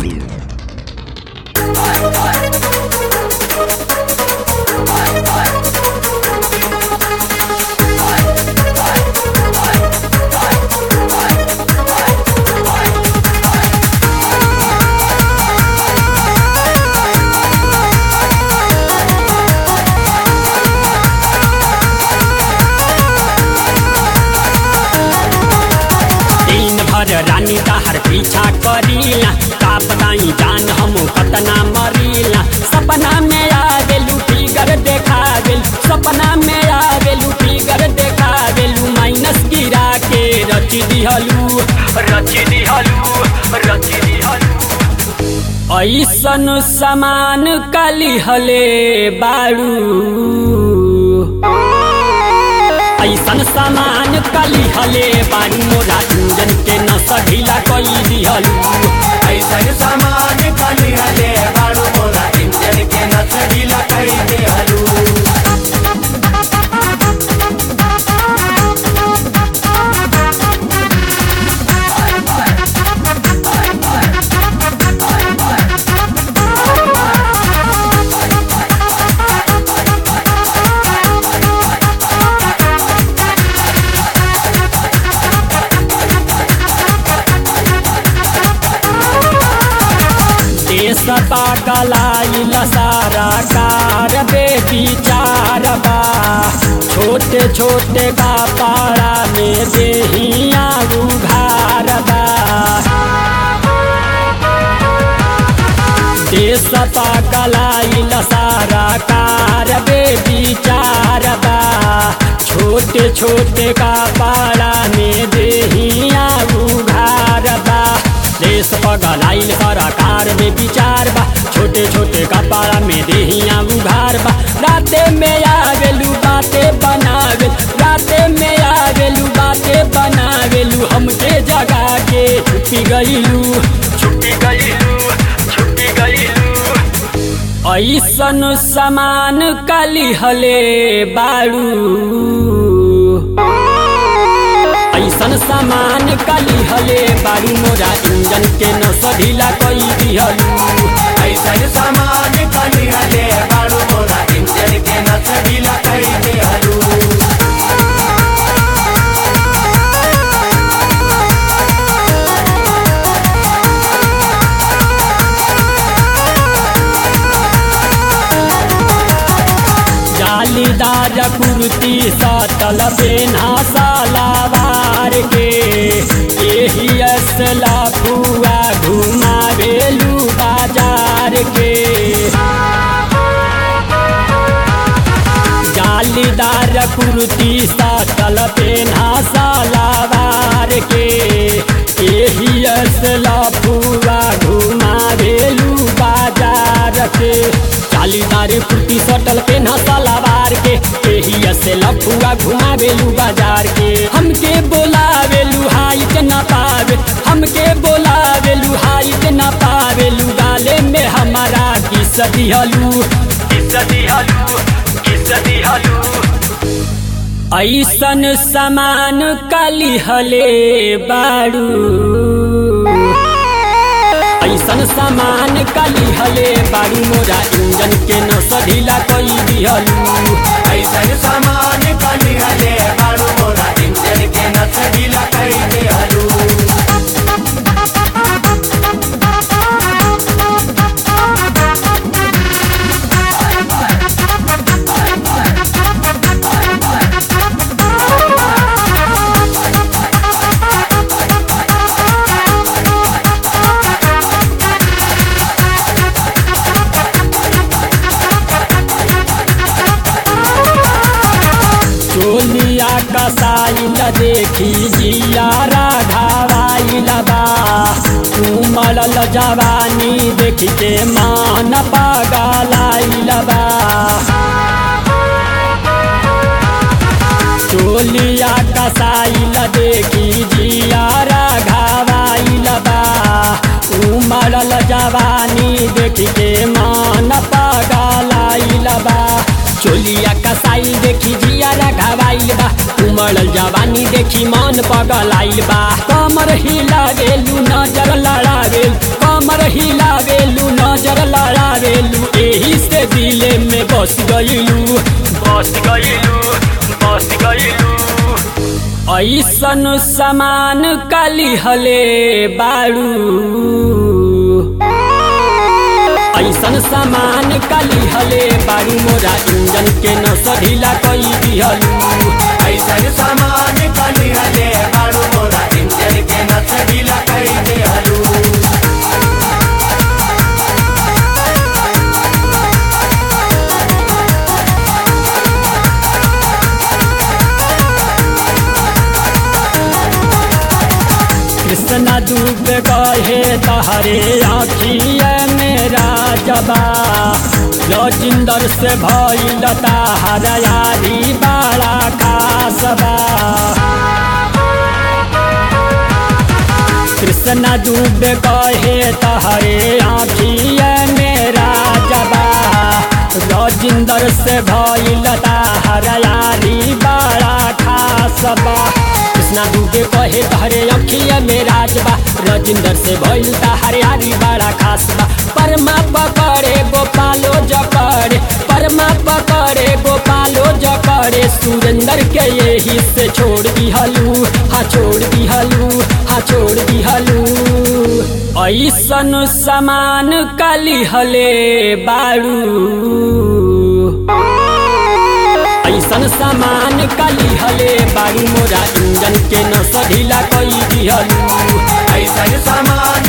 दिन भर रानी तहर पीछा करीला का बताई जान हम कतना मरीला सपना में आ गेलू फिगर देखा गेल सपना में आ गेलू फिगर देखा गेलू माइनस गिरा के रच दिहलू रच दिहलू रच दिहलू ऐसन समान काली हले बारू ऐसन सामान कली हले बारू मोरा इंजन के नस ढीला कई दिहलू ऐसन सामान कली हले बारू मोरा इंजन के नस ढीला कर दे हलू देश पागलाइल सारा कार बेचार बा छोटे छोटे का पारा में देहिया उघार बा देश पागलाइल सारा कार बेचार बा छोटे छोटे का पारा में देहिया उघार बा देश पगलाइल सरकार में विचार बा छोटे छोटे कपाड़ा में देहिया उघार बा राते में आवेलू बाते बनावेल राते में आवेलू बाते बनावेलू हमके जगा के छुपी गईलू छुपी गईलू छुपी गईलू ऐसन समान काली हले बारू ऐसन सामान काली हले बारू मोरा इंजन के नस ढीला कई दिहलू ऐसन सामान कली हले बारू मोरा इंजन के नस ढीला कर दे हलू जालीदार कुर्ती सतल पेना सालावार के यही असला फुआ घुमावेलू बाजार के जालीदार कुर्ती सतल पेना सालावार के यही असला फुआ घुमावेलू बाजार के जालीदार कुर्ती सटल पेना सालावार के यही से लफुआ घुमावेलू बाजार के हमके बोलावेलू हाइट न पावे हमके बोलावेलू हाइट न पावेलू गाले में हमारा किस दिहलू किस दिहलू किस दिहलू ऐसन समान काली हले बारू ऐसन सामान काली हले बारू मोरा इंजन के नस ढीला कई दिहलू ऐसन सामान कली हले बारू मोरा इंजन के नस ढीला कर दे हलू चोलिया कसाइल देखी जिया राघावाइल बा उमड़ल जवानी देखी के मान पागलाइल बा चोलिया कसाइल देखी जिया राघावाइल बा उमड़ल जवानी देखी के मान पागलाइल बा चोलिया कसाई देखी जिया घावाइल बा उमड़ल जवानी देखी मन पगलाइल बा कमर हिला गेलू नजर लड़ा गेल कमर हिलावेलू नजर लड़ावेलू एही से दिले में बस गईलू बस गईलू बस गईलू ऐसन समान काली हले बाड़ू ऐसन सामान काली हले बाड़ू मोरा इंजन के न सढ़ीला कई दिहलू ऐसन सामान कली हले बाड़ू मोरा इंजन के नस ढीला कई देहलू कृष्णा डूब गहे तहरे आखिया मेरा जबा लजिंदर से भइल ताहर यारी बाड़ा कासबा कृष्णा डूब गहे तहरे आखिया मेरा जबा लजिंदर से भइल ताहर यारी बाड़ा खासबा कृष्णा डूबे कहे तहरे अखिया में राजबा रजिंदर से भइल ताहर यारी बड़ा खासबा परमा पकड़े गोपालो जकड़े परमा पकड़े गोपालो जकड़े सुरेंद्र के यही से छोड़ दिहलू हाँ छोड़ दिहलू हाँ छोड़ दिहलू ऐसन समान काली हले बाड़ू ऐसन सामान काली हले बाड़ू मोरा इंजन के न सढ़ीला कई दिहलू ऐसन सामान